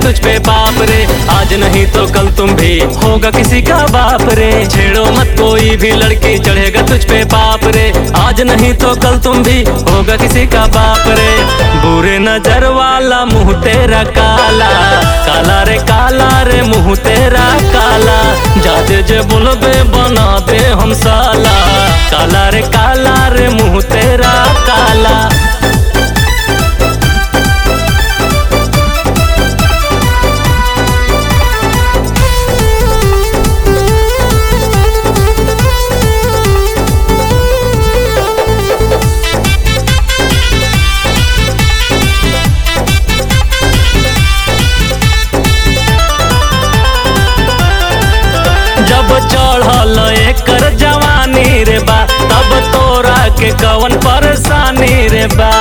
तुझ पे पाप रे आज नहीं तो कल तुम भी होगा किसी का बाप रे छेड़ो मत कोई भी लड़की चढ़ेगा तुझ पे पाप रे आज नहीं तो कल तुम भी होगा किसी का बाप रे बुरे नजर वाला मुंह तेरा काला काला रे काला रे मुंह तेरा काला जादे जे बोलबे बना दे हम साला काला रे काला रे मुंह तेरा काला जब चढ़ल एकर जवानी रे बा तब तोरा के कवन परेशानी रे बा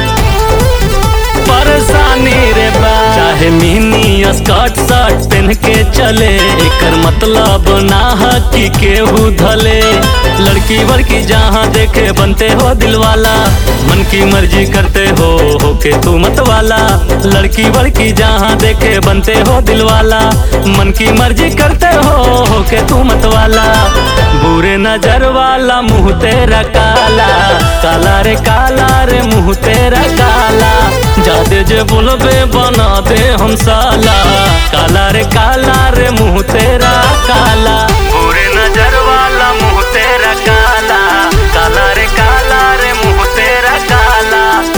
परेशानी रे बा चाहे मिनी स्कर्ट शर्ट पहन के चले एकर मतलब ना है कि केहू धले लड़की वड़की जहाँ देखे बनते हो दिल वाला मन की मर्जी करते हो होके तू मत वाला लड़की वड़की जहाँ देखे बनते हो दिल वाला मन की मर्जी करते हो होके तू मत वाला बुरे नजर वाला मुंह तेरा काला काला रे काला रे मुंह तेरा काला जादे जे बोलबे बना दे हम साला काला रे काला रे मुंह तेरा काला बुरे नजर वाला मुंह तेरा काला काला रे काला रे मुंह तेरा काला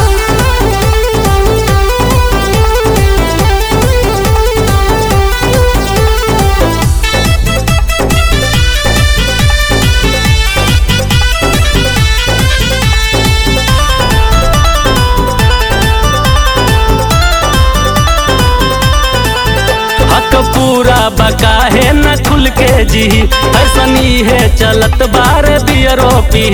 हक पूरा बका है न खुल के जी ऐसनी है चलत बार बियरो पी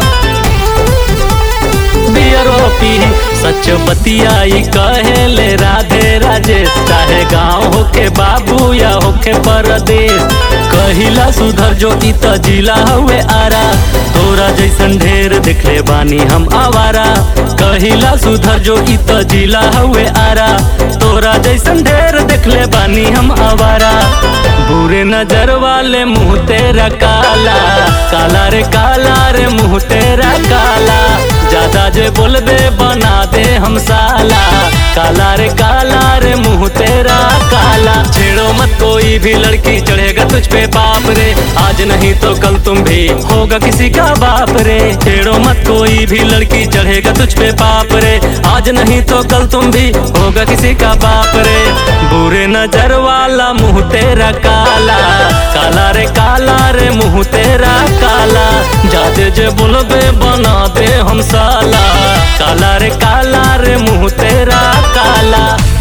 बियरो पी सच बतियाई कहे ले राधे राजेश चाहे गाँव होके बाबू या होके परदेश कहिला सुधर जो ई त जिला हुए आरा तोरा जैसन ढेर देखले बानी हम आवारा कहिला सुधर जो ई त जिला हुए आरा तोरा जैसन ढेर देखले बानी हम आवारा बुरे नजर वाले मुंह तेरा काला काला रे काला रे मुंह तेरा काला ज्यादा जे बोलबे बना दे हम साला काला रे काला रे मुंह तेरा काला छेड़ो मत कोई भी लड़की चढ़ेगा तुझ पे पाप रे आज नहीं तो कल तुम भी होगा किसी का बाप रे छेड़ो मत कोई भी लड़की चढ़ेगा तुझ पे पाप रे आज नहीं तो कल तुम भी होगा किसी का बाप रे बुरे नजर वाला मुंह तेरा काला काला रे काला रे मुंह तेरा काला जादे जे बोलबे बना दे हम साला काला रे काला रे मुंह तेरा काला